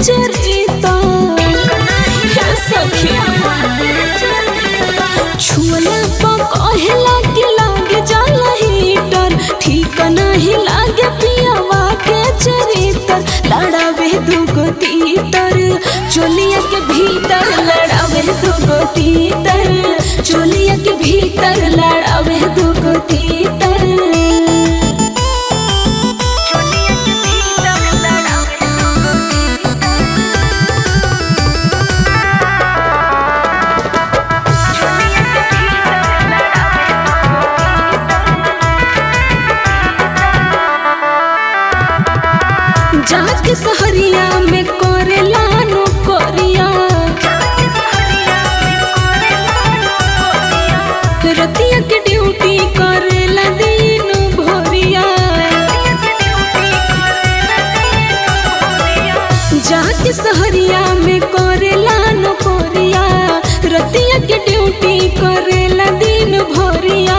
चरिता हे सखी छुअला पर कहेला कि लागे जाला हीटर ठीक नहीं लागे पियावा के चरितर लड़ावे दुगो तीतर चोलिया के भीतर लड़ावे दुगो तीतर चोलिया के भीतर लड़ावे दुगो तीतर जाके सहरिया में करेला नौकरिया रतिया के ड्यूटी करेला दिन भोरिया जाके सहरिया में करेला नौकरिया रतिया के ड्यूटी करेला दिन भोरिया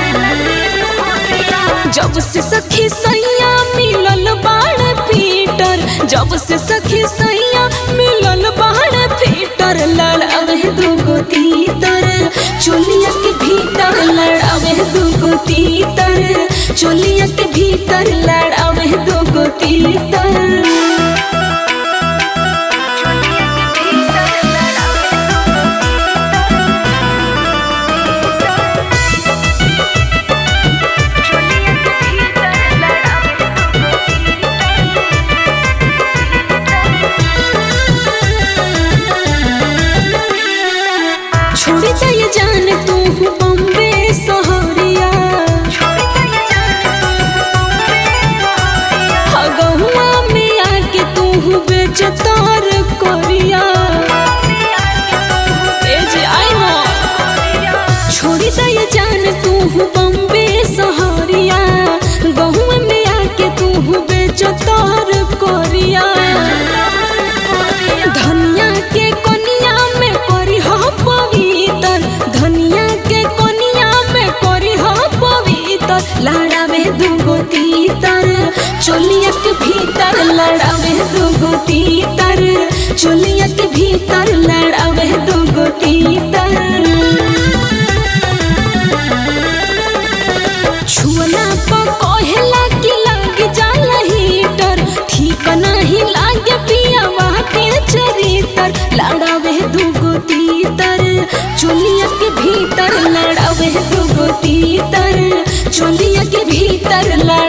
जब से सखी सैया मिलल बाड़ पीटर जब से सखी सैया मिलल बाड़ पीटर लड़ावे दुगो तीतर चोलिया के भीतर लड़ावे दुगो तीतर चोलिया के भीतर लड़ावे दुगो तीतर छोड़ी जाए जान तू बम्बे सहरिया हगहुआ में आके तू बेचतार करिया ए जे आई हो छोड़ी जाए जान तू बम्बे सहरिया गहुआ में आके तू बेचतार करिया धनिया के कोनिया में करी हो पवित्र धनिया के कोनिया में करी हो पवित्र लड़ावे दुगो तीतर चोलिया के भीतर लड़ावे दुगो तीतर चोलिया के भीतर लड़ावे दुगो तीतर छुअला पर कहेला कि लाग जाला हीटर ठीक नहीं लागे पियावा के चरितर लड़ावे दुगो तीतर चोलिया के भीतर लड़ावे दुगो तीतर चोलिया के भीतर लड़